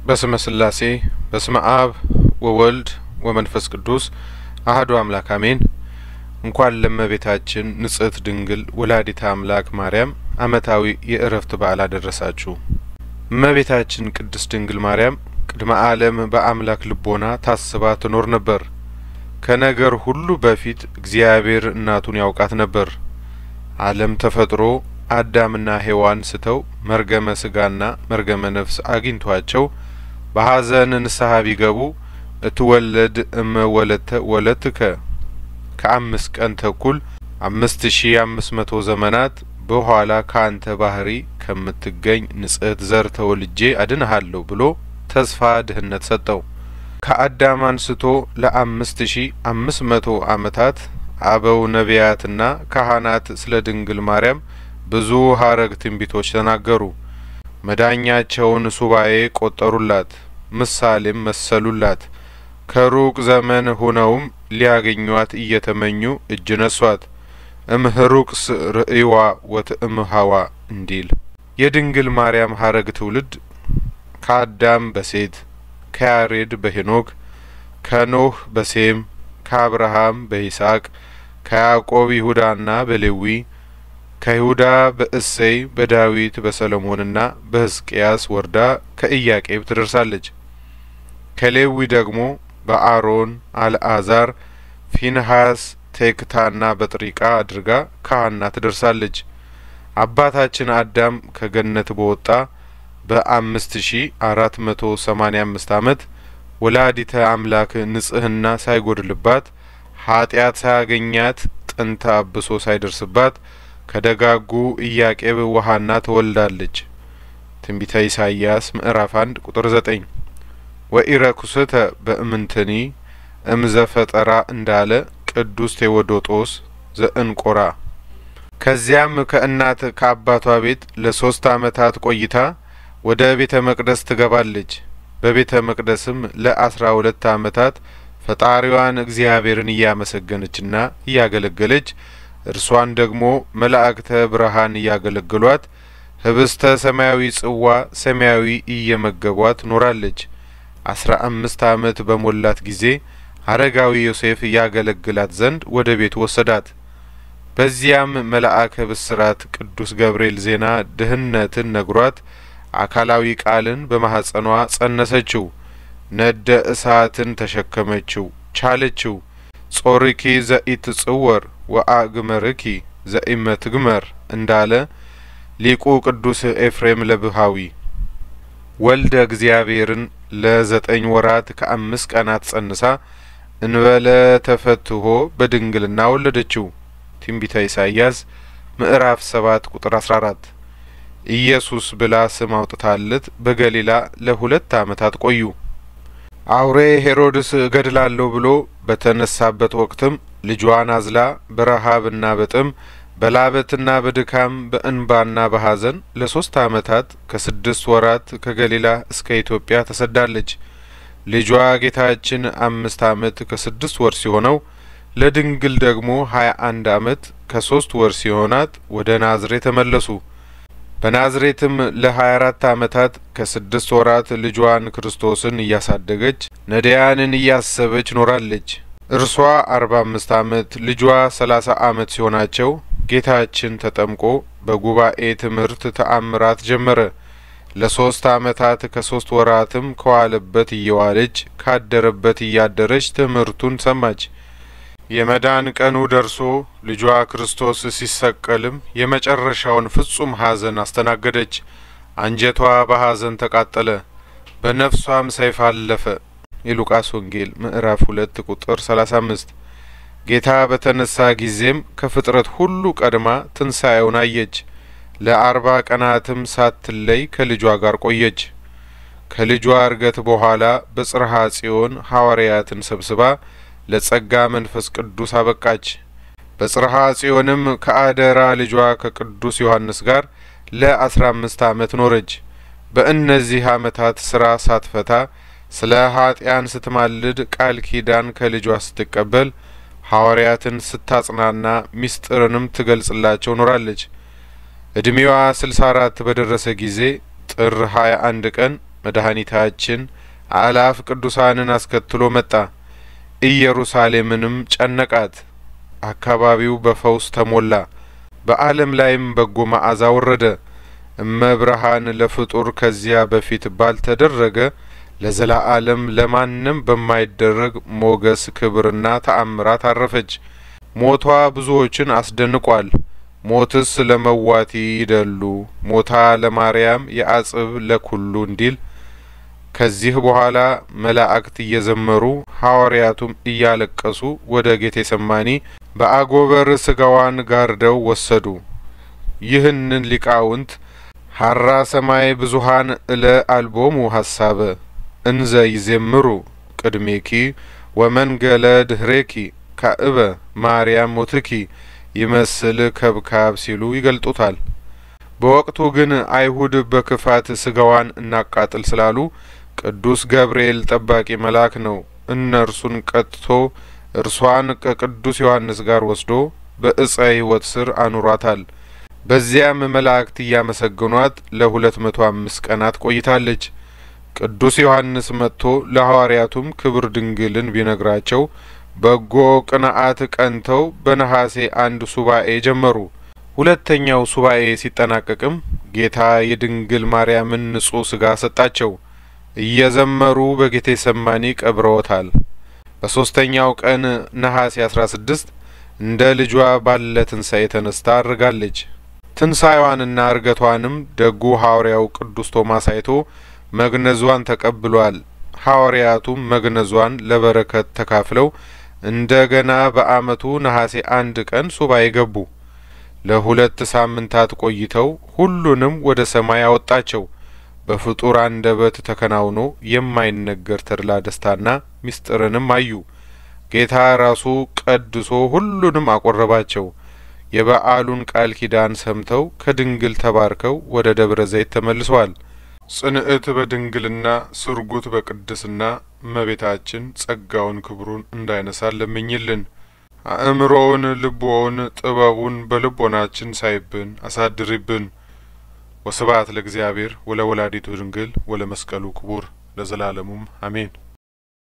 በስመ ስላሴ በስመ አብ ወወልድ ወመንፈስ ቅዱስ አህዱ አምላክ አሜን። እንኳን ለእመቤታችን ንጽሕት ድንግል ወላዲተ አምላክ ማርያም ዓመታዊ የእረፍት በዓል አደረሳችሁ። እመቤታችን ቅድስት ድንግል ማርያም ቅድመ ዓለም በአምላክ ልቦና ታስባ ትኖር ነበር። ከነገር ሁሉ በፊት እግዚአብሔር እናቱን ያውቃት ነበር። ዓለም ተፈጥሮ አዳምና ሔዋን ስተው መርገመ ስጋና መርገመ ነፍስ አግኝቷቸው በሐዘን ንስሐ ቢገቡ እትወለድ እመ ወለተ ወለትከ ከአምስት ቀን ተኩል አምስት ሺ አምስት መቶ ዘመናት በኋላ ከአንተ ባህሪ ከምትገኝ ንጽሕት ዘር ተወልጄ አድንሃለሁ ብሎ ተስፋ ድህነት ሰጠው። ከአዳም አንስቶ ለአምስት ሺ አምስት መቶ ዓመታት አበው ነቢያትና ካህናት ስለ ድንግል ማርያም ብዙ ሀረግ ትንቢቶች ተናገሩ። መዳኛቸውን ሱባኤ ቆጠሩላት፣ ምሳሌም መሰሉላት። ከሩቅ ዘመን ሆነውም ሊያገኟት እየተመኙ እጅ ነሷት። እምህሩቅስ ርእይዋ ወትእምሃዋ እንዲል የድንግል ማርያም ሀረግ ትውልድ ከአዳም በሴት ከያሬድ በሄኖክ ከኖህ በሴም ከአብርሃም በይስሐቅ ከያዕቆብ ይሁዳና በሌዊ ከይሁዳ በእሴይ በዳዊት በሰሎሞንና በሕዝቅያስ ወርዳ ከኢያቄም ትደርሳለች። ከሌዊ ደግሞ በአሮን አልአዛር፣ ፊንሐስ፣ ቴክታና በጥሪቃ አድርጋ ከሐና ትደርሳለች። አባታችን አዳም ከገነት በወጣ በአምስት ሺ አራት መቶ ሰማኒያ አምስት ዓመት ወላዲተ አምላክ ንጽሕና ሳይጐድልባት ኃጢአት ሳያገኛት ጥንተ አብሶ ሳይደርስባት ከደጋጉ ኢያቄም ወሐና ትወልዳለች። ትንቢተ ኢሳይያስ ምዕራፍ አንድ ቁጥር ዘጠኝ ወኢረኩስተ በእምንትኒ እምዘፈጠራ እንዳለ ቅዱስ ቴዎዶጦስ ዘእንቆራ። ከዚያም ከእናት ከአባቷ ቤት ለሶስት ዓመታት ቆይታ ወደ ቤተ መቅደስ ትገባለች። በቤተ መቅደስም ለአስራ ሁለት ዓመታት ፈጣሪዋን እግዚአብሔርን እያመሰገነችና እያገለገለች እርሷን ደግሞ መላእክተ ብርሃን እያገለገሏት ህብስተ ሰማያዊ ጽዋ ሰማያዊ እየመገቧት ኖራለች። አስራ አምስት ዓመት በሞላት ጊዜ አረጋዊ ዮሴፍ እያገለግላት ዘንድ ወደ ቤቱ ወሰዳት። በዚያም መልአከ ብስራት ቅዱስ ገብርኤል ዜና ድህነትን ነግሯት አካላዊ ቃልን በማኅጸኗ ጸነሰችው። ነደ እሳትን ተሸከመችው፣ ቻለችው። ጾርኪ ዘኢትጽወር ወአግመርኪ ዘኢመትግመር እንዳለ ሊቁ ቅዱስ ኤፍሬም ለብሃዊ ወልደ እግዚአብሔርን ለዘጠኝ ወራት ከአምስት ቀናት ጸንሳ እንበለ ተፈትሆ በድንግልና ወለደችው። ትንቢተ ኢሳይያስ ምዕራፍ ሰባት ቁጥር አስራ አራት ኢየሱስ ብላ ስም አውጥታለት በገሊላ ለሁለት ዓመታት ቆዩ። አውሬ ሄሮድስ እገድላለሁ ብሎ በተነሳበት ወቅትም ልጇን አዝላ በረሃብና በጥም በላበትና በድካም በእንባና በሐዘን ለሶስት ዓመታት ከስድስት ወራት ከገሊላ እስከ ኢትዮጵያ ተሰዳለች። ልጇ ጌታችን አምስት ዓመት ከስድስት ወር ሲሆነው ለድንግል ደግሞ ሀያ አንድ ዓመት ከሶስት ወር ሲሆናት ወደ ናዝሬት ተመለሱ። በናዝሬትም ለሀያ አራት ዓመታት ከስድስት ወራት ልጇን ክርስቶስን እያሳደገች ነዳያንን እያሰበች ኖራለች። እርሷ አርባ አምስት ዓመት ልጇ ሰላሳ ዓመት ሲሆናቸው ጌታችን ተጠምቆ በጉባኤ ትምህርት ተአምራት ጀመረ። ለሶስት ዓመታት ከሶስት ወራትም ከዋለበት እየዋለች ካደረበት እያደረች ትምህርቱን ሰማች። የመዳን ቀኑ ደርሶ ልጇ ክርስቶስ ሲሰቀልም የመጨረሻውን ፍጹም ሐዘን አስተናገደች። አንጀቷ በሐዘን ተቃጠለ፣ በነፍሷም ሰይፍ አለፈ። የሉቃስ ወንጌል ምዕራፍ ሁለት ቁጥር ሰላሳ አምስት ጌታ በተነሳ ጊዜም ከፍጥረት ሁሉ ቀድማ ትንሣኤውን አየች። ለአርባ ቀናትም ሳትለይ ከልጇ ጋር ቆየች። ከልጇ እርገት በኋላ በጽርሐ ጽዮን ሐዋርያትን ሰብስባ ለጸጋ መንፈስ ቅዱስ አበቃች። በጽርሐ ጽዮንም ከአደራ ልጇ ከቅዱስ ዮሐንስ ጋር ለአስራ አምስት ዓመት ኖረች። በእነዚህ ዓመታት ስራ ሳትፈታ ስለ ኀጢአን ስትማልድ ቃል ኪዳን ከልጇ ስትቀበል ሐዋርያትን ስታጽናና ምስጢርንም ትገልጽላቸው ኖራለች። እድሜዋ ስልሳ አራት በደረሰ ጊዜ ጥር ሀያ አንድ ቀን መድኃኒታችን አእላፍ ቅዱሳንን አስከትሎ መጣ። ኢየሩሳሌምንም ጨነቃት። አካባቢው በፈውስ ተሞላ። በዓለም ላይም በጎ መዓዛ ወረደ። እመብርሃን ለፍጡር ከዚያ በፊት ባልተደረገ ለዘላለም ለማንም በማይደረግ ሞገስ ክብርና ተአምራት አረፈች። ሞቷ ብዙዎችን አስደንቋል። ሞትስ ለመዋቲ ይደሉ ሞታ ለማርያም የአጽብ ለኩሉ እንዲል ከዚህ በኋላ መላእክት እየዘመሩ ሐዋርያቱም እያለቀሱ ወደ ጌቴሰማኒ በአጎበር ስጋዋን ጋርደው ወሰዱ። ይህንን ሊቃውንት ሀራ ሰማይ ብዙሃን እለ አልቦሙ ሀሳበ እንዘ ይዜምሩ ቅድሜኪ ወመንገለ ድህሬኪ ካእበ ማርያም ሞትኪ ይመስል ከብካብ ሲሉ ይገልጡታል። በወቅቱ ግን አይሁድ በክፋት ስጋዋን እናቃጥል ስላሉ ቅዱስ ገብርኤል ጠባቂ መልአክ ነው እነርሱን ቀጥቶ እርሷን ከቅዱስ ዮሐንስ ጋር ወስዶ በእፀ ሕይወት ስር አኑሯታል። በዚያም መላእክት እያመሰገኗት ለሁለት መቶ አምስት ቀናት ቆይታለች። ቅዱስ ዮሐንስ መጥቶ ለሐዋርያቱም ክብር ድንግልን ቢነግራቸው በጎ ቅንዓት ቀንተው በነሐሴ አንድ ሱባኤ ጀመሩ። ሁለተኛው ሱባኤ ሲጠናቀቅም ጌታ የድንግል ማርያምን ንጹሕ ስጋ ሰጣቸው። እየዘመሩ በጌቴ ሰማኒ ቀብረውታል። በሶስተኛው ቀን ነሐሴ አስራ ስድስት እንደ ልጇ ባለ ትንሣኤ ተነስታ አድርጋለች። ትንሣኤዋንና እርገቷንም ደጉ ሐዋርያው ቅዱስ ቶማስ አይቶ መግነዟን ተቀብሏል። ሐዋርያቱም መግነዟን ለበረከት ተካፍለው እንደገና በዓመቱ ነሐሴ አንድ ቀን ሱባኤ ገቡ። ለሁለት ሳምንታት ቆይተው ሁሉንም ወደ ሰማይ አወጣቸው። በፍጡር አንደበት ተከናውኖ የማይነገር ተድላ ደስታና ምስጢርንም አዩ። ጌታ ራሱ ቀድሶ ሁሉንም አቆረባቸው። የበዓሉን ቃል ኪዳን ሰምተው ከድንግል ተባርከው ወደ ደብረ ዘይት ተመልሰዋል። ጽንዕት በድንግልና ስርጉት በቅድስና እመቤታችን ጸጋውን ክብሩን እንዳይነሳ ለምኝልን። አእምሮውን፣ ልቦውን፣ ጥበቡን በልቦናችን ሳይብን አሳድሪብን። ወስብሐት ለእግዚአብሔር ወለወላዲቱ ድንግል ወለመስቀሉ ክቡር ለዘላለሙም አሜን።